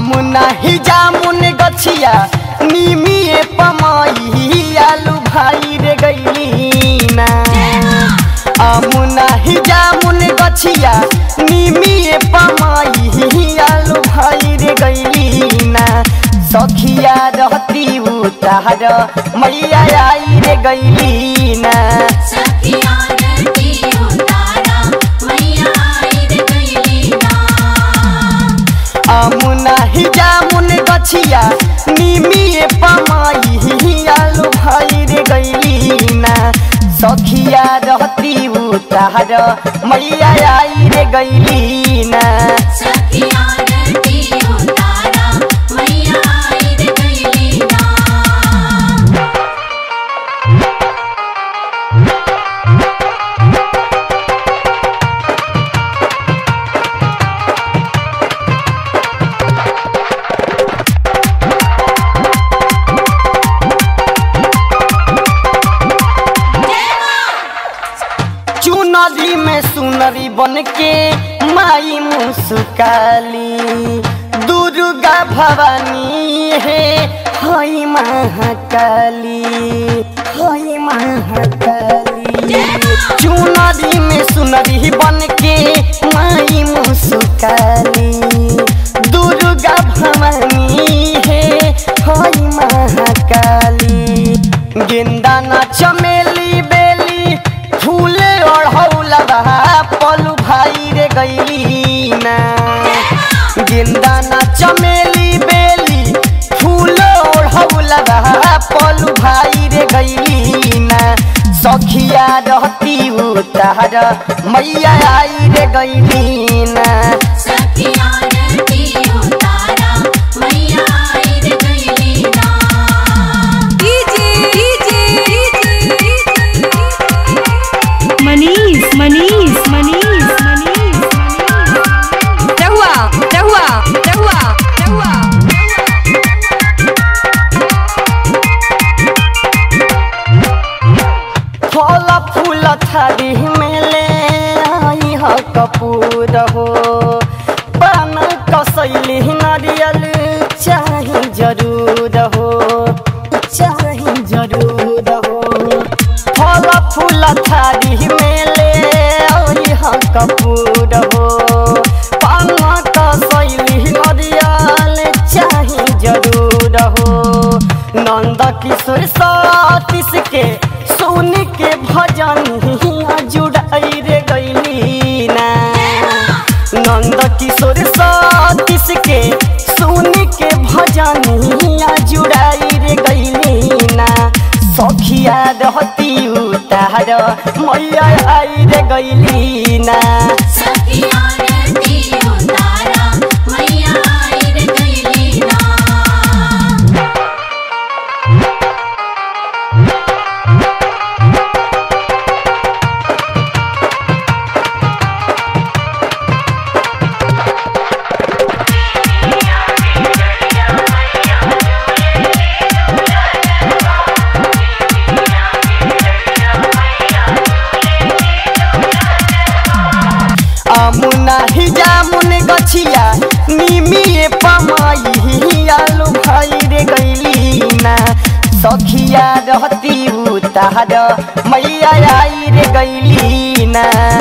आमुना ही जामुन गछिया निमिए पमाई आलू भाई रे गईली ना आमुना ही जामुन गछिया निमिए पमाई आलू भाई रे गईली ना सखिया रहती उतार मैया आई रे गईली ना सखिया रती उतारा मैया आई रे गईली ना आमुना ही जामुन गछिया निमिए पमाई आलू भाई रे गईली ना सखिया रहती उतार मैया आई रे गईली ना सखिया रती उतारा मैया आई रे गईली ना चुनरी में सुनरी बन के माई मुस्काली दुर्गा भवानी है हई महाकाली हई महाकाली चुनरी में सुनरी बन के माई मुस्काली दुर्गा भवानी है हई महाकाली गेंदा ना चमेली बेली फूले ओढ़ौला पलू भाई रे गईली ना गेंदा ना चमेली बेली फूले ओढ़ौला पलू भाई रे गईली ना सखिया रहती उतार मैया आई रे गईली ना सखिया रती उतारा मैया आई रे गईली ना मनीष मनीष मनीष मनीष रहुआ रहुआ रहुआ रहुआ फल फूल थारी में ले आई ह कपूर हो पान कसैली नारियल चाही जरूर हो चाही जरूर हो फल फूल थारी में ले आई ह कपूर हो पान कसैली नारियल चाही जरूर हो नंद किशोर सतीश के सुन के भजन हिया जुड़ाई रे गईली ना नंद किशोर सतीश के सुन के भजन हिया जुड़ाई रे गईली ना सखिया रहती उतार मैया आई रे गईली ना सखिया रती उतारा मैया आई रे गईली ना आमुना ही जामुन गछिया निमिए पमाई आलू भाई रे गईली ना सखिया रहती उतार मैया आई रे गईली ना